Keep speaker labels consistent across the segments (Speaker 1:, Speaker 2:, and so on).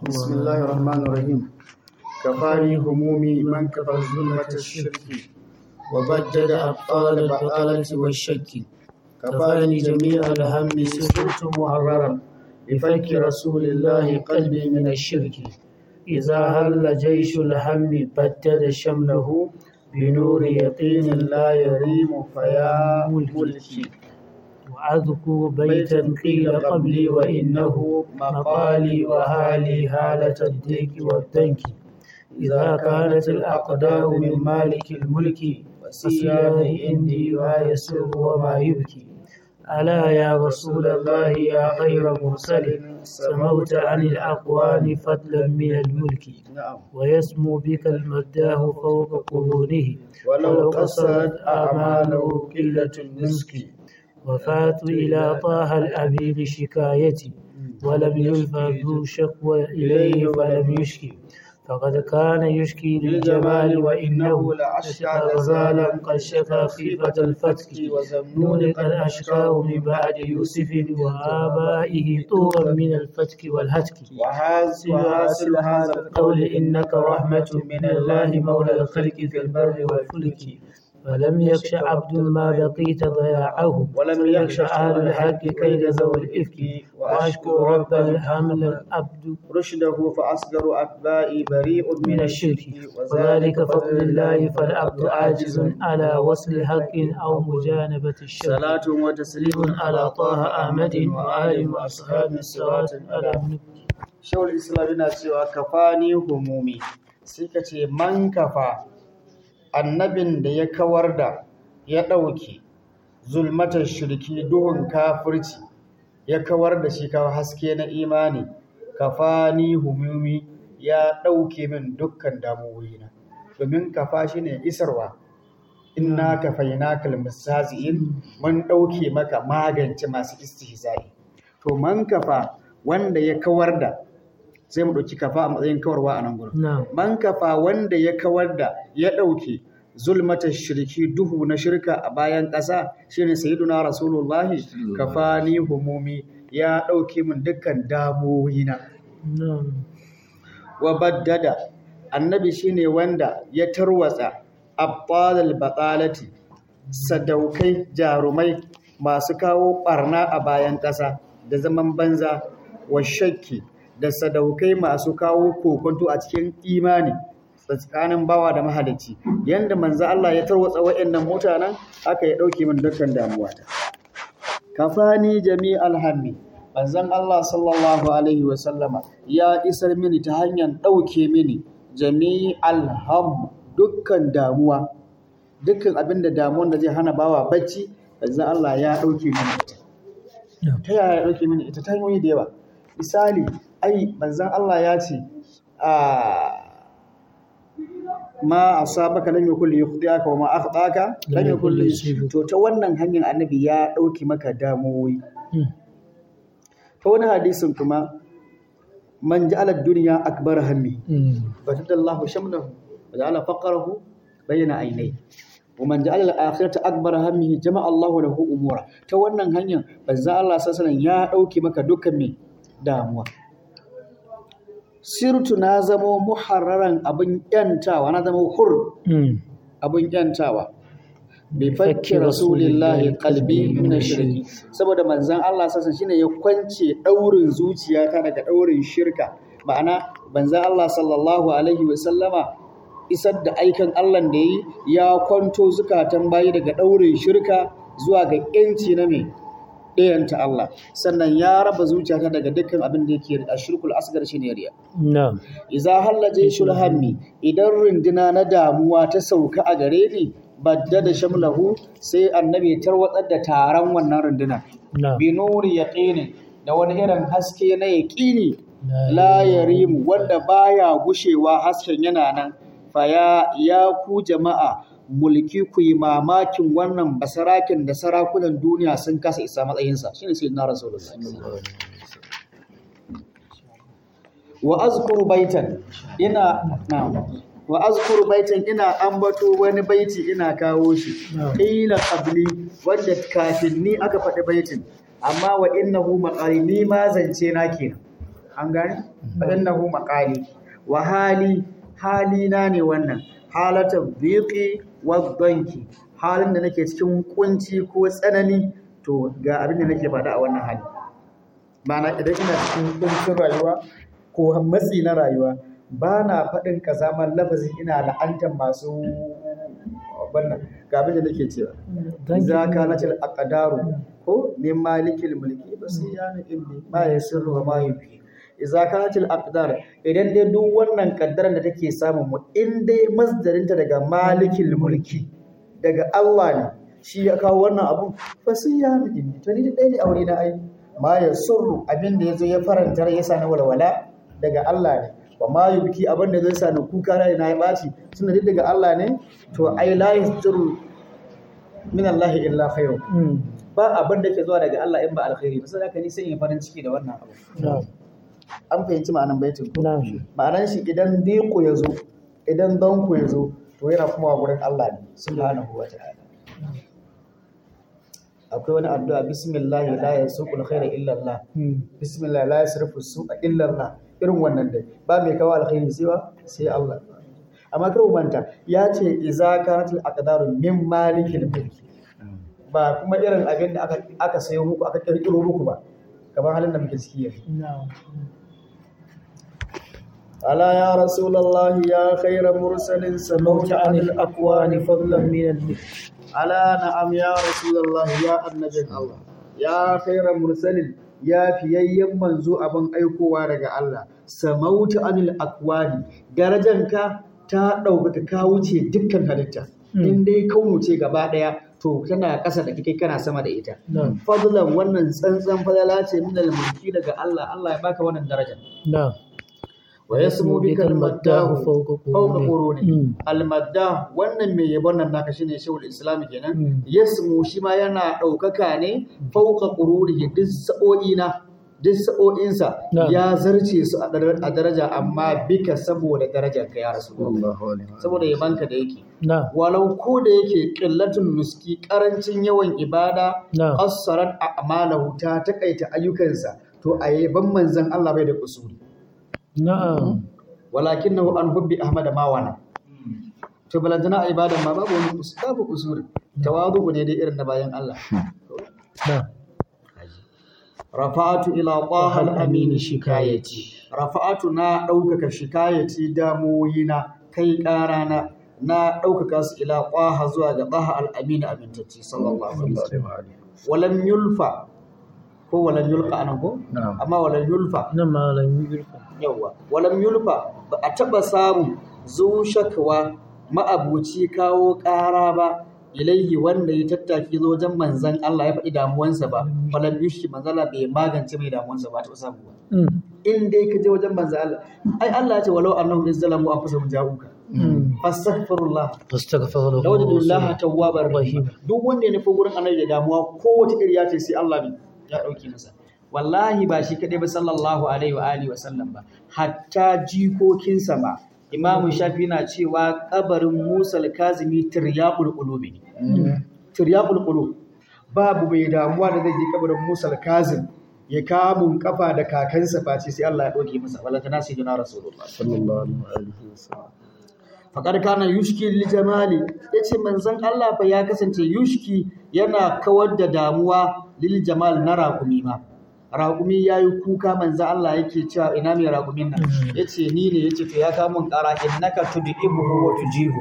Speaker 1: بسم الله الرحمن الرحيم كفاني همومي من كفى ظلمة الشرك وبدد أبطال البطالة والشك كفاني جميع الهم سرت محررا بفك رسول الله قلبي من الشرك إذا هل جيش الهم بدد شمله بنور يقين لا يريم فيا ملكي
Speaker 2: وأذكر بيتا قيل قبلي وإنه مقالي وهالي هالة الديك والدنك إذا كانت الأقدار من مالك الملك فسياه عندي ما يسر وما يبكي ألا يا رسول الله يا خير مرسل سموت عن الأقوام فضلا من الملك
Speaker 1: نعم
Speaker 2: ويسمو بك المداه فوق قرونه
Speaker 1: ولو قصرت أعماله قلة النسك
Speaker 2: وفات إلى طه الأبيض شكايتي ولم يلفى ذو شكوى إليه فلم يشكي فقد كان يشكي للجمال وإنه لأشكى غزالا قد شكى خيفة الفتك وزمنون قد أشكاه من بعد يوسف وآبائه طورا من الفتك والهتك
Speaker 1: وحاصل هذا
Speaker 2: القول إنك رحمة من الله مولى الخلق في البر والفلك فلم يخش عبد ما بقيت ضياعه
Speaker 1: ولم
Speaker 2: يخش أهل الحق كيد ذوي الإفك وأشكو رب الحمل العبد
Speaker 1: رشده فأصغر أتباعي بريء
Speaker 2: من الشرك وذلك فضل الله فالعبد عاجز على وصل حق أو مجانبة الشرك
Speaker 1: صلاة وتسليم
Speaker 2: على طه أحمد وآل وأصحاب الصراط على
Speaker 1: Shawul Islam yana cewa kafani humumi sai ka ce man kafa annabin da ya kawar da ya ɗauke zulmatar shirki duhun kafirci ya kawar da shi kawo haske na imani kafani humumi ya ɗauke min dukkan damuwoyina domin kafa shi ne isarwa inna kafaina kalmusazi'in mun ɗauke maka magance masu istihza'i to man kafa wanda ya kawar da sai mu ɗauki kafa a matsayin kawarwa a nan gurin
Speaker 2: نعم
Speaker 1: man kafa wanda ya kawar da ya ɗauke zulmata shirki duhu na shirka a bayan ƙasa shine sayyiduna rasulullahi kafani humumi ya ɗauke min dukkan damuwoyina
Speaker 2: نعم
Speaker 1: wa baddada annabi shine wanda ya tarwatsa abbalal batalati sadaukai jarumai masu kawo barna a bayan ƙasa da zaman banza wa shakki da sadaukai masu kawo kokonto a cikin imani tsakanin bawa da mahalicci yanda manzo Allah ya tarwatsa waɗannan mutanen haka ya ɗauke min dukkan damuwata kafani jami'al hammi manzon Allah sallallahu alaihi wa sallama ya isar mini ta hanyar ɗauke mini jami'al ham dukkan damuwa dukkan abin da damuwan da zai hana bawa bacci manzon Allah ya ɗauke mini ita ta yaya ya ɗauke mini ita ta hanyoyi da yawa misali ai manzon Allah ya ce a ma asabaka lam yakul yukhdiaka wa ma akhtaka lam yakul yusibaka to ta wannan hanyar annabi ya dauki maka damuwoyi ta wani hadisin kuma man ja'ala ad-dunya akbar hammi fatadallahu shamlahu wa ja'ala faqrahu bayna aynayhi wa man ja'ala al-akhirata akbar hammihi jama'a Allahu lahu umura ta wannan hanyar banza Allah sallallahu alaihi wasallam ya dauki maka dukkan me damuwa sirtu na zamo muharraran abin yantawa na zama hur abin yantawa bi fakki rasulillahi qalbi min shirki saboda manzon Allah sassan shine ya kwance daurin zuciyata daga daurin shirka ma'ana manzon Allah sallallahu alaihi wa sallama isar da aikan Allah da yi ya kwanto zukatan bayi daga daurin shirka zuwa ga yanci na me ɗayanta Allah sannan ya raba zuciyata daga dukkan abin da yake a shirkul asgar shi ne riya
Speaker 2: نعم
Speaker 1: iza hallaje shulhammi idan runduna na damuwa ta sauka a gare ni badda da shamlahu sai annabi ya tarwatsar da taron wannan runduna
Speaker 2: نعم
Speaker 1: bi nuri yaqinin da wani irin haske na yaqini la yarimu wanda baya gushewa hasken yana nan fa ya ya ku jama'a mulki ku yi mamakin wannan basarakin da sarakunan duniya sun kasa isa matsayinsa shine sayyidina rasulullahi wa azkuru baitan ina na'am wa azkuru baitan ina ambato wani baiti ina kawo shi qila qabli wanda kafin ni aka faɗi baitin amma wa innahu maqali ni ma zance na kenan an gane fa innahu maqali wa hali halina ne wannan halatan dhiqi wa dhanki halin da nake cikin kunci ko tsanani to ga abin da nake faɗa a wannan hali ma'ana idan ina cikin kuncin rayuwa ko matsi na rayuwa ba na faɗin kazaman lafazi ina la'antar masu wannan ga abin da nake cewa za ka na til aqdaru ko min malikil mulki basiyana ilmi ma yasirru wa ma yufi idza kanat al aqdar idan dai duk wannan kaddaran da take samun mu in dai masdarinta daga malikil mulki daga Allah ne shi ya kawo wannan abun basiyana ilmi to ni dai ne aure na ai ma yasurru abin da yazo ya faranta ya sa na walwala daga Allah ne wa ma yubki abin da zai sa ni kuka na na ya baci tunda duk daga Allah ne to ai la yasduru min Allah illa khairu ba abin da ke zuwa daga Allah in ba alkhairi ba sai haka ni sai in farin ciki da wannan abu an fahimci ma'anan baitin ko ma'anan shi idan diku ya zo idan danku ya zo to yana kuma gurin Allah ne subhanahu wa ta'ala akwai wani addu'a bismillah la yasuqul khaira illa Allah bismillah la yasrifu su'a illa Allah irin wannan dai ba mai kawo alkhairi sai ba sai Allah amma kar manta ya ce iza kanatul aqdaru min malikil mulki ba kuma irin abin da aka aka sayo muku aka kirkiro muku ba kamar halin da muke ciki yanzu ala ya rasulullah ya khayra mursalin samauta anil aqwani fadlan min al ala na'am ya rasulullah ya annabin Allah ya khayra mursalin ya fiyayyen manzo abin aikowa daga Allah samauta anil aqwani darajanka ta ɗaukaka ka wuce dukkan halitta in dai kaunu ce gaba ɗaya to tana ƙasa da kai kana sama da ita fadlan wannan tsantsan fadala ce min mulki daga Allah Allah ya baka wannan daraja wa yasmu bika al-maddah fawqa quruni al-maddah wannan mai yabon nan naka shine shehul islam kenan yasmu shi ma yana ɗaukaka ne fawqa quruni duk sa'o'i na duk sa'o'insa ya zarce su a daraja amma bika saboda darajar ka ya rasu saboda yabanka da yake walau ko da yake ƙillatun nuski ƙarancin yawan ibada assarar a'malahu ta takaita ayyukansa to a yaban manzan Allah bai da kusuri
Speaker 2: na'am
Speaker 1: walakin nahu an hubbi ahmad mawana to balantana a ibadan ma babu wani babu kusuri tawadu ne dai irin na bayan Allah
Speaker 2: na'am
Speaker 1: rafa'atu ila qahal amini shikayati rafa'atu na ɗaukaka shikayati damoyina kai ƙarana na ɗaukaka su ila qaha zuwa ga qaha al amini amintacci sallallahu alaihi wasallam walam yulfa ko walam yulqa anan ko amma walam yulfa
Speaker 2: nan ma lam yulfa
Speaker 1: yawa walam yulfa ba a taba samu zu shakwa ma'abuci kawo ƙara ba ilaihi wanda ya tattaki zo wajen manzan Allah ya faɗi damuwansa ba falan yushi manzan Allah bai magance mai damuwansa ba ta samu ba in dai ka je wajen manzan Allah ai Allah ya ce walau annahum izzalamu anfusahum ja'uka fastaghfirullah
Speaker 2: fastaghfirullah
Speaker 1: lawajadullah tawwabar rahim duk wanda ya nufi gurin annabi da damuwa kowace iriya ce sai Allah ne ya dauke masa wallahi ba shi kadai ba sallallahu alaihi wa alihi wa sallam ba hatta jikokinsa ba imamu shafi na cewa kabarin musa al-kazimi tiryaqul qulubi tiryaqul qulub babu mai damuwa da zai je kabarin musa al-kazim ya kamun kafa da kakansa face sai Allah ya doke masa wala tana sayyidina rasulullah
Speaker 2: sallallahu alaihi wasallam
Speaker 1: faqad kana yushki lil jamali yace manzon Allah fa ya kasance yushki yana kawar da damuwa lil jamal na rakumi ma raƙumi ya yi kuka manzan Allah yake cewa ina mai raƙumin nan ya ce ni ne ya ce to ya kamun ƙara in naka tudi ibuhu wa tujihu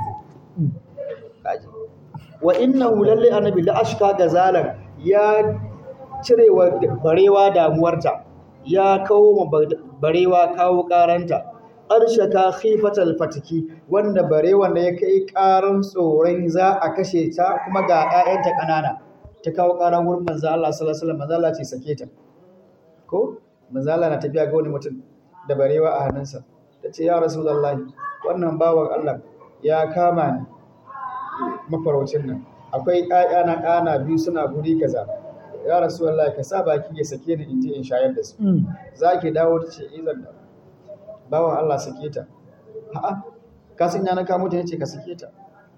Speaker 1: wa inna lalle annabi la ashka gazalan ya cire wa barewa damuwarta ya kawo ma barewa kawo ƙaranta arshaka khifatal fatiki wanda barewan da ya kai ƙaran tsoron za a kashe ta kuma ga 'ya'yanta ƙanana ta kawo ƙaran wurin manzan Allah sallallahu alaihi wasallam manzan Allah ce sake ta ko manzala na tafiya ga wani mutum da barewa a hannunsa ta ce ya rasulullahi wannan bawan Allah ya kama ni mafaraucin nan akwai ƴaƴa na ƙana biyu suna guri kaza ya rasulullahi ka sa baki ya sake ni in je in shayar da su za ki dawo ta ce izan da bawan Allah sake ta a'a ka san ya na kamo ta ce ka sake ta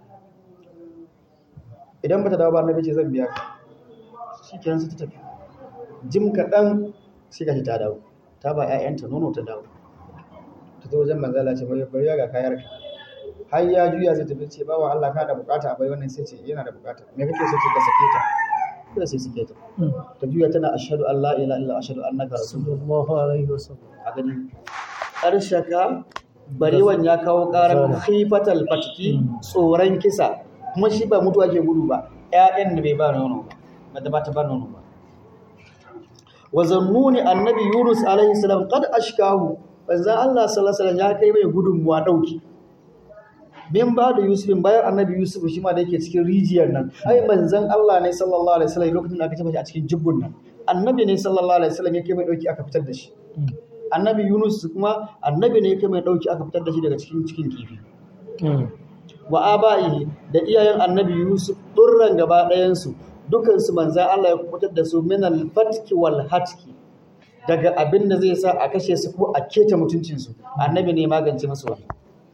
Speaker 1: idan bata dawo ba annabi ce zan biya ka shikenan sai ta tafi jim kaɗan sai ka ta dawo ta ba ƴaƴanta nono ta dawo ta zo wajen manzo Allah ce bari bari ga kayar ka har ya juya zai tafi ce bawa Allah ka da bukata a bai wannan sai ce yana da bukata me kake so ce ka sake ta sai sai sake ta ta juya tana ashhadu an la ilaha illa ashhadu annaka rasulullah
Speaker 2: sallallahu alaihi wasallam
Speaker 1: a gani ƙarshaka barewan ya kawo ƙarar khifatal fatki tsoron kisa kuma shi ba mutuwa ke gudu ba ƴaƴan da bai ba nono ba da ba ta ba nono ba wa zannuni annabi yunus alaihi salam qad ashkahu banzan Allah sallallahu alaihi wasallam ya kai mai gudunmuwa dauki min ba da yusufin bayan annabi yusuf shi ma da yake cikin rijiyar nan ai manzon Allah ne sallallahu alaihi wasallam lokacin da aka tafi a cikin jibbun nan annabi ne sallallahu alaihi wasallam yake mai dauki aka fitar da shi annabi yunus kuma annabi ne yake mai dauki aka fitar da shi daga cikin cikin kifi wa aba'ihi da iyayen annabi yusuf durran gaba ɗayan su dukan su manzon Allah ya fitar da su min al-fatki wal hatki daga abin da zai sa a kashe su ko a keta mutuncin su annabi ne magance musu wannan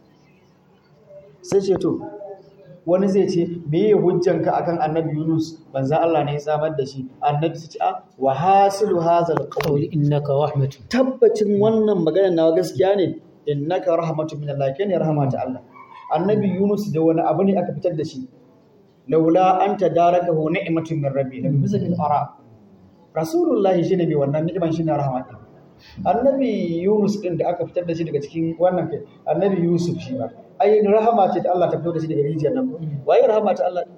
Speaker 1: sai ce to wani zai ce me ya hujjanka akan annabi Yunus banza Allah ne ya samar da shi annabi su ce a wa hasilu hazal qawl
Speaker 2: qawli innaka rahmatun
Speaker 1: tabbacin wannan maganar nawa gaskiya ne innaka rahmatu min Allah kene rahmatu Allah annabi Yunus da wani abu ne aka fitar da shi laula anta darakahu ni'matun min rabbi nabi bisa bil ara rasulullahi shine mai wannan ni'iman shine rahmatu annabi Yunus din da aka fitar da shi daga cikin wannan kai annabi Yusuf shi ba ai rahama ce ta Allah ta fito da shi daga rijiyar nan waye rahama ta Allah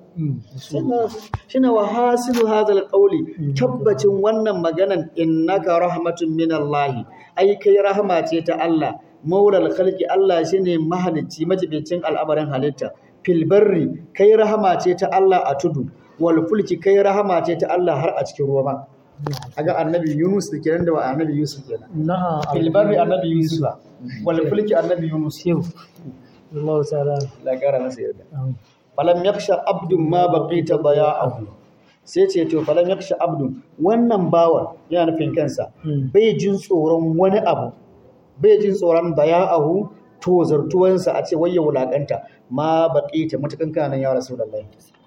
Speaker 1: shine wa hasilu hadal qawli tabbacin wannan maganan innaka rahmatun min Allah ai kai rahama ce ta Allah maulal khalqi Allah shine mahalicci majibicin al'amarin halitta fil barri kai rahama ce ta Allah a tudu wal fulki kai rahama ce ta Allah har a cikin ruwa ma aga annabi Yunus da kenan da annabi Yusuf kenan
Speaker 2: na'am
Speaker 1: fil barri annabi Yusuf wal fulki annabi Yunus
Speaker 2: yau Allah ta'ala
Speaker 1: la kara masa yarda falam yaksha abdun ma baqita daya'ahu sai ce to falam yaksha abdun wannan bawan yana nufin kansa bai jin tsoron wani abu bai jin tsoron daya'ahu to zartuwansa a ce wai ya wulakanta ma baqita mutakan kana ya rasulullahi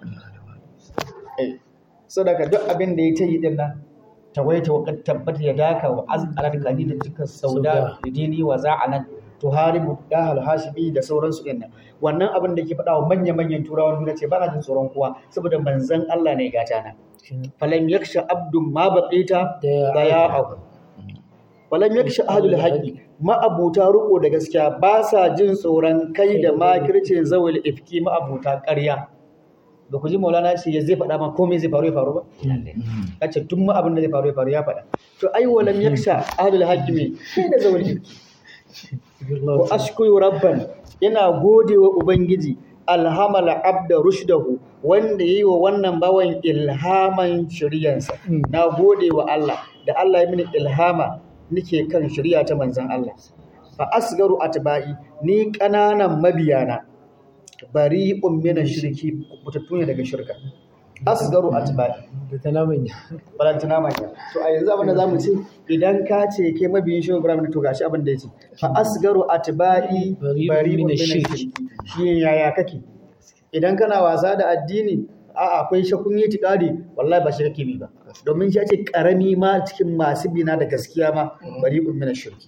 Speaker 1: eh sadaka duk abin da ya ta yi din nan tawaita wa qad tabbata ya daka wa azqalat qalila dukkan sauda dini wa za'anan tuharibu dahal hashibi da sauransu din nan wannan abin da ke faɗa wa manya-manyan turawan duniya ce ba na jin tsoron kowa saboda manzon Allah ne gata na falam yaksha abdun ma baqita daya'ahu falam yaksha ahlul haqqi ma abuta ruko da gaskiya ba sa jin tsoron kai da makircin zawil ifki ma abuta ƙarya da ku ji maulana ce ya zai faɗa ma komai zai faru ya faru ba ya ce tun ma abin da zai faru ya faru ya faɗa to ai walam yaksha ahlul haqqi me kai da zawil ifki wa ashkuru rabban yana gode wa ubangiji alhamala abda rushdahu wanda yayi wa wannan bawan ilhaman shiriyansa na gode wa Allah da Allah ya mini ilhama nike kan shiriya ta manzon Allah fa asgaru atba'i ni kananan mabiyana bari'un min shirki mutattu ne daga shirka asgaru atba'i
Speaker 2: da talamin
Speaker 1: balantana manya to a yanzu abin da zamu ce idan ka ce kai mabiyin shi Ibrahim to gashi abin da yace fa asgaru atba'i bari min shirki shi yaya kake idan kana wasa da addini a akwai shakun yi tikadi wallahi ba shi kake bi ba domin shi ce karami ma cikin masu bina da gaskiya ma bari min shirki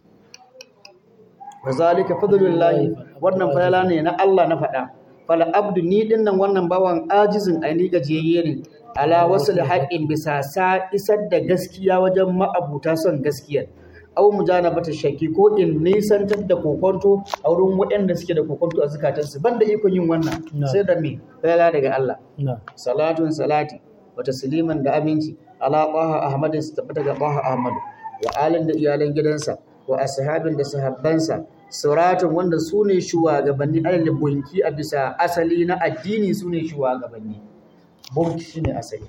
Speaker 1: wazalika fadlullahi wannan falala ne na Allah na faɗa fal abdu ni dinnan wannan bawan ajizin aini gajiyayye ne ala wasu da haƙƙin bisa sa isar da gaskiya wajen ma'abuta son gaskiyar au mujanabata shakki ko in nisantar da kokonto a wurin waɗanda suke da kokonto a zukatansu banda ikon yin wannan sai da me falala daga Allah salatun salati wa tasliman da aminci ala qaha ahmadin su tabbata ga qaha ahmadu wa alin da iyalan gidansa wa ashabin da sahabbansa suratun wanda su ne shugabanni alal bunki a bisa asali na addini su ne shugabanni bunki shi ne asali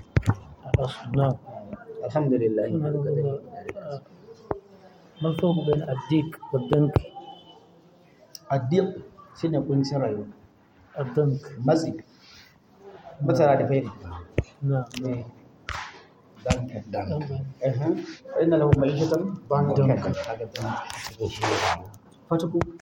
Speaker 1: alhamdulillah
Speaker 2: ما الفرق بين الديك والدنك
Speaker 1: addiq shi ne kuncin rayuwa
Speaker 2: الدنك
Speaker 1: matsi mutara da fairi
Speaker 2: نعم
Speaker 1: dankan dankan ina lahu ma'ishatan dankan fatuku